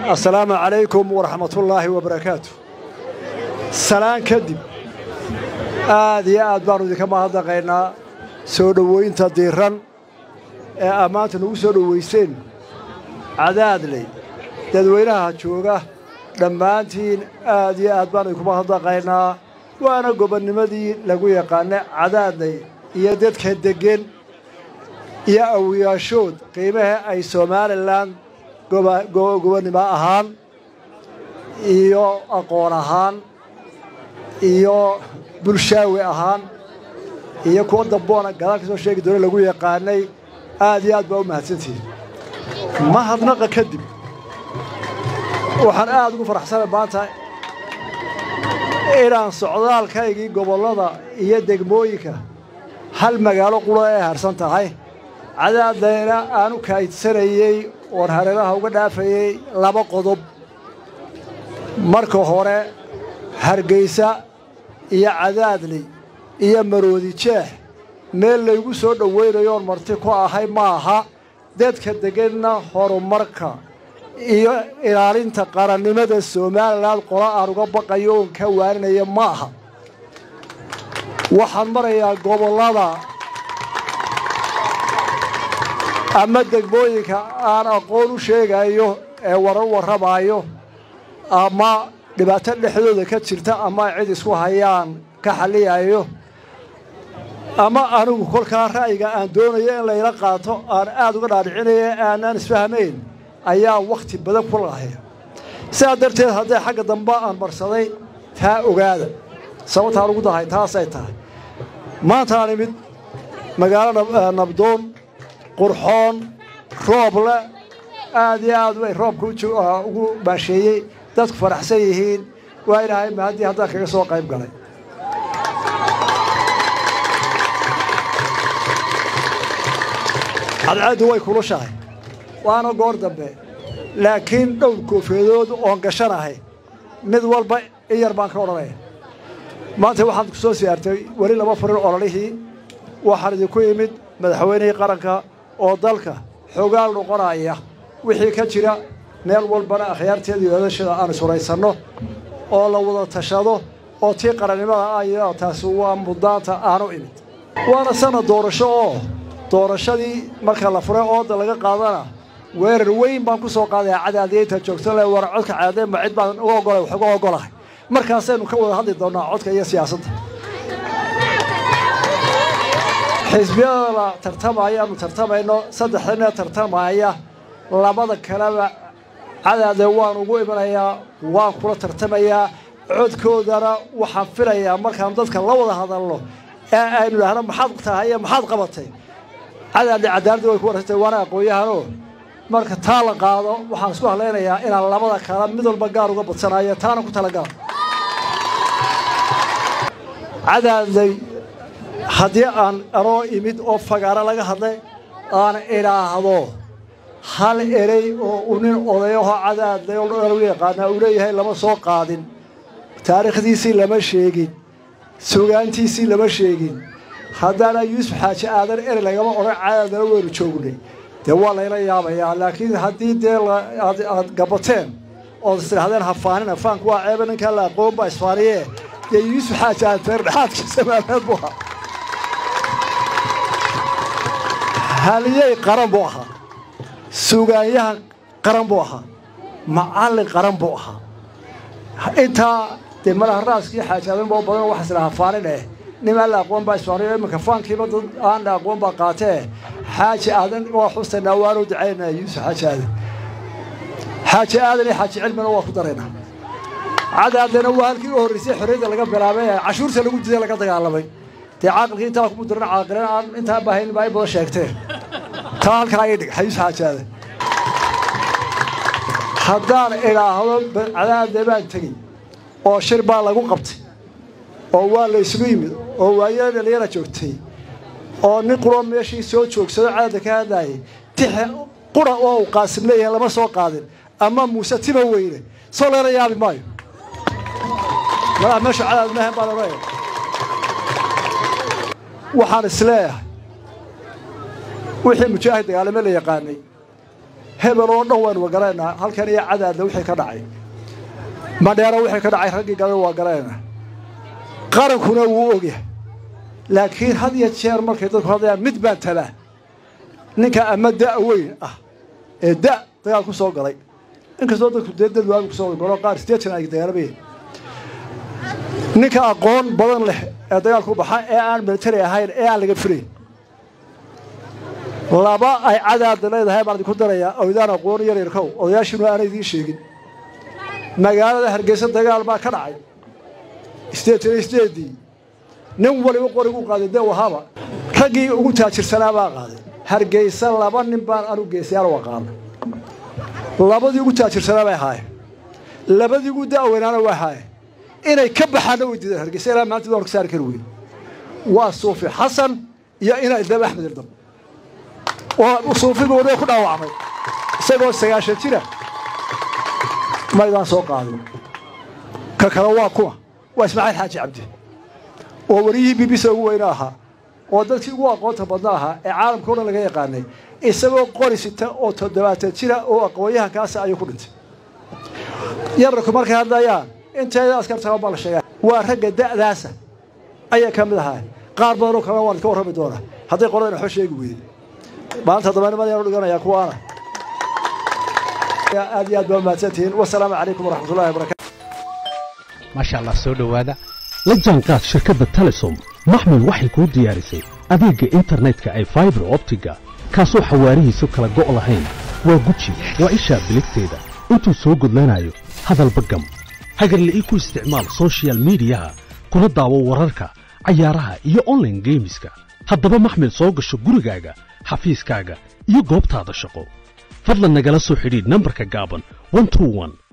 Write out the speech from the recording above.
assalaamu calaykum waraxmatullaahi wabarakaatu salaan kadib aad iyo aad baannu idinka mahadnaqaynaa soo dhowaynta diiran ee ammaanta nagu soo dhowayseen cadaadley dadweynaha jooga dhammaantiin aad iyo aad baannu idinku mahadnaqaynaa waana gobonnimadii lagu yaqaana cadaadley iyo dadka deggen iyo awiyaashood qiimaha ay somalilan gobonnimo ahaan iyo aqoon ahaan iyo bulshaawi ahaan iyo kuwa damboona gadaal ka soo sheegi doona lagu yaqaanay aad iyo aad baa u mahadsantihin mahadnaqa kadib waxaan aad ugu faraxsanay maanta inaan socdaalkaygii gobollada iyo degmooyinka hal magaalo qura ay harsan tahay cadaadayna aan u kaydsanayey oon hareeraha uga dhaafayey laba qodob marka hore hargaysa iyo cadaadley iyo maroodi jeex meel laygu soo dhowaynayoon marti ku ahay ma aha dadka degganna horumarka iyo ilaalinta qarannimada somalilan qola aan uga baqayo oon ka waaninaya ma aha waxaan marayaa gobollada ama degmooyinka aan aqoon u sheegayo ee warar warramaayo ama dhibaato dhexdooda ka jirta ama cid isku hayaan ka xalliyayo ama anigu kolkaa ra'yiga aan doonayo in layla qaato aan aad uga dhaadhicinaya aanaan isfahmayn ayaa wakhti badan ku lahay sidaa darteed hadday xagga dambe aan marsaday taa ogaada sababtaan ugu dahay taasay tahay maanta aan imid magaalo nabdoon qurxoon rooble aad iyo aad bay roobka ugu baasheeyey dadku faraxsan yihiin waa ilaahay mahaddii haddaan kaga soo qayb galay cadceeddu way kulushahay waana goor dambe laakiin dhowr koofeedood oon gashanahay mid walba in yar baan ka odhanaya maanta waxaad ku soo siyaartay weli lama furin ololihii waxaan idinku yimid madaxweynihii qaranka oo dalka xogaal noqonaya wixii ka jira meel walbana akhyaarteeda iyo odashada aan isuraysanno oo la wada tashado oo tii qarannimada ah taasi waa muddaanta aanu imid waana sanad doorasho oo doorashadii marka la furay ooda laga qaadana weerar weyn baan ku soo qaadaya cadaadiyaynta joogto le war codka cadaadeen ma cid baan uga ogolay wax uga ogolahay markaasaynu ka wada hadli doonnaa codka iyo siyaasadda xisbiyada la tartamaya aanu tartamayno saddexdana tartamaya labada kaleba cadaade waan ugu imanayaa waan kula tartamayaa codkoodana waxaan filayaa markaan dadka la wada hadalno ee aynu idhaahno maxaad tahay iyo maxaad qabatay cadaadle cadaaladda way ku warasatay waana aqoon-yahanoo marka taa la qaado waxaan isku hadlaynayaa inaan labada kala mid walba gaar uga badsanayo taana ku talagaal cadaadley haddii aan anoo imid oo fagaaro laga hadlay aan idhaahdo hal erey oo u nin odayahoo cadaadley oo lagu yaqaanaa uu leeyahay lama soo qaadin taariikhdiisii lama sheegin sugaantiisii lama sheegin haddaana yuusuf xaaji aadan erey lagama odhan cadaadana weynu joognay dee waa layla yaabayaa laakiin haddii dee aad gabateen ood istidhahdeen hafaanin hafaanku waa ceeba ninkaa la aqoon baa isfaaniye dee yuusuf xaaji aadan teer dhexaadkiisa maameed buu ahaa haliyey qaran buu ahaa sugaanyahan qaran buu ahaa macallin qaran buu ahaa intaa dee malaha raaskii xaajaadan boo badan waxaa isla hafaanin eh nimaan la aqoon baa isfaaniyo iminka faankiiba dad aan la aqoon baa qaatee xaaji aadan waa xustaynaa waanu ducaynaa yuusuf xaaji aadan xaaji aadan iyo xaaji cilmina waa ku daraynaa cadaadana waa halkii u horraysay xorriyadda laga bilaabay ee cashuurta lagu diday laga dagaalamay dee caaqilkii intaa kuma diran caaqileen aan intaa baahayn baa ay badan sheegteen taa halkaa ii dhig xayuus xaaji aadan haddaan idhaahdo cadaadle baan tegey oo shir baa lagu qabtay oo waa la isugu yimid oo waayada dhalinyara joogtay oo nin quroo meeshii soo joogsado cadaadda ka hadlaayay tixe qura oo uu qaasim leeyahay lama soo qaadin ama muuse tima weyne soo leela yaabi maayo malaha meeshu cadaad maahan baan odhanaya waxaan isleeyahay wixii mujaahid dagaalame la yaqaanay hebel oo dhan waynu garaynaa halkan iyo cadaadna wixii ka dhacay madheero wixii ka dhacay raggii galan waa garaynaa qarankuna wuu ogyahay laakiin had iyo jeer markay dadku hadlayaan mid baan tabaa ninka ama da' weyn ah ee da' dagaal ku soo galay inkastoo dadku dee dad waagu kusoo galo qaar sideetan ay dagaalamayeen ninka aqoon badan leh ee dagaalku baxa ee aan militari ahayn ee aan laga filayn laba ay cadaada leedahay baan idinku darayaa oydaan aqoon yaryarkow odayaashiinu aanay idiin sheegin magaalada hargeysa dagaal baa ka dhacay sideetan iyo sideedii nin waliba qorigu qaaday dee wahaba raggii ugu taajirsanaa baa qaaday hargeysa laba nin baan anu geestayaal u aqaana labadii ugu taajirsanaa bay ahaayeen labadii ugu da'weynaana waa ahaayeen inay ka baxaanna way diideen hargeysa ilaa maanta doon ka saari kari weyn waa suufi xasan iyo inay dab axmed irdam oo suufiga wadada ku dhaawacmay isagoo sagaashan jira maydaan soo qaadin ka kale waa kuwa waa ismaaciil xaaji cabdi oo wariyihii b b c ugu weyne ahaa oo dadkii ugu aqoonta badna ahaa ee caalamka o dhan laga yaqaanay isagoo qori sita oo toddobaatan jira oo aqoonyahankaasa ayuu ku dhintay yararku markay hadlayaan inteeda askartaa baa la sheegaa waa ragga da'daasa ayay ka mid ahaa qaar badanoo kalena waan idka warrami doonaa hadday qoladan waxba sheegi weyday maalinta dabaanimadayanu dhiganayaa kuwaana aad iyo aad baa mahadsantihiin wasalaamu calaykum waraxmatullahi wabarakatu maasha allah soo dhowaada la jaanqaad shirkadda telesom maxmil waxay kuu diyaarisay adeegga internetka ay faibar optiga kaasoo xawaarihiisu kala go' lahayn waa guji waa ishaa biligteeda intuu soo gudlanayo hadalba gam hagarle ii ku isticmaal sochial midiyaha kuna daawo wararka cayaaraha iyo onlaine geemiska haddaba maxmil soo gasho gurigaaga xafiiskaaga iyo goobtaada shaqo fadlan nagala soo xidhiidh nambarka gaaban